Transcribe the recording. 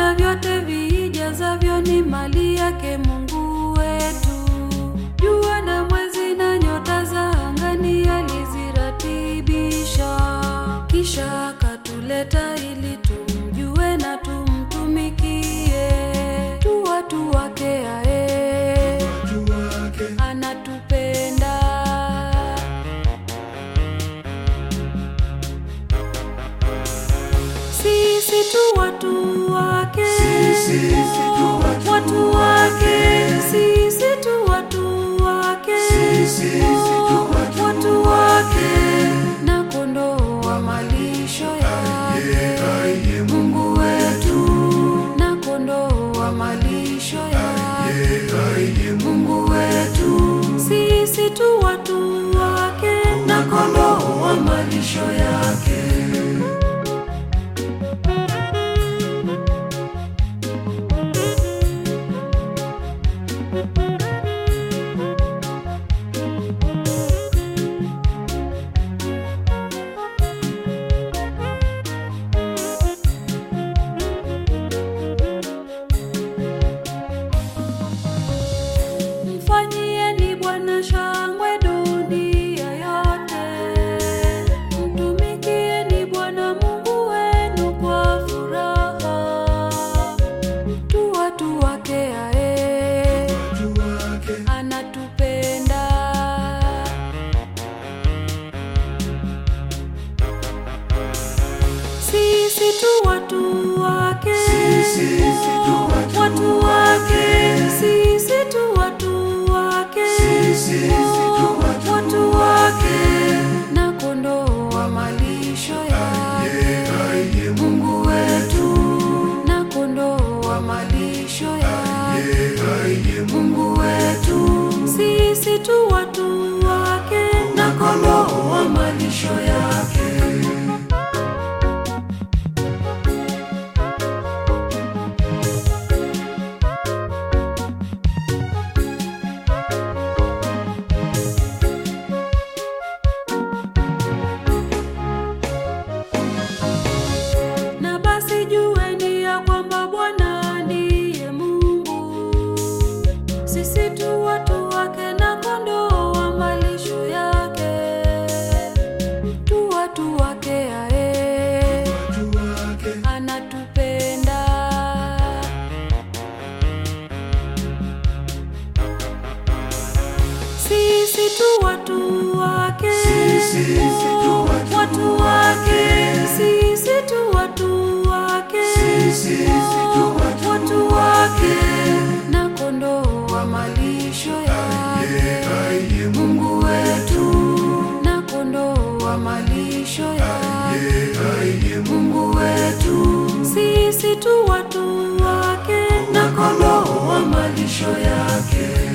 Viumbe vyote vijazavyo ni mali yake Mungu wetu. Jua na mwezi na nyota za angani aliziratibisha, kisha akatuleta ili tumjue na tumtumikie. Tu watu wake ae, watu wake anatupenda sisi tu watu wake, Sisi tu watu watu wake, sisi tu watu wake, Sisi tu watu watu wake, na kondoo wa malisho yake, aye Mungu wetu, na kondoo wa malisho yake, aye Mungu wetu, sisi tu watu wake, na kondoo wa malisho yake. Mfanyieni Bwana shangwe dunia yote, mtumikieni Bwana Mungu wenu kwa furaha. Tu watu wake ae, watu wake anatupenda sisi tu watu wake, Sisi tu watu watu wake, sisi tu watu wake, Sisi tu watu watu wake, na kondoo wa malisho yake, aye Mungu wetu, na kondoo wa malisho yake, aye Mungu wetu, sisi tu watu wake, na kondoo wa malisho yake. Na basi jueni ya kwamba Bwana ndiye Mungu, sisi tu watu wake na kondoo wa malisho yake, tu watu wake ae, watu wake anatupenda sisi tu watu wake, Sisi tu watu watu wake, sisi tu watu wake, Sisi tu watu watu wake, na kondoo wa malisho yake, aye Mungu wetu, na kondoo wa malisho yake, aye Mungu wetu, sisi tu watu wake, na kondoo wa malisho yake.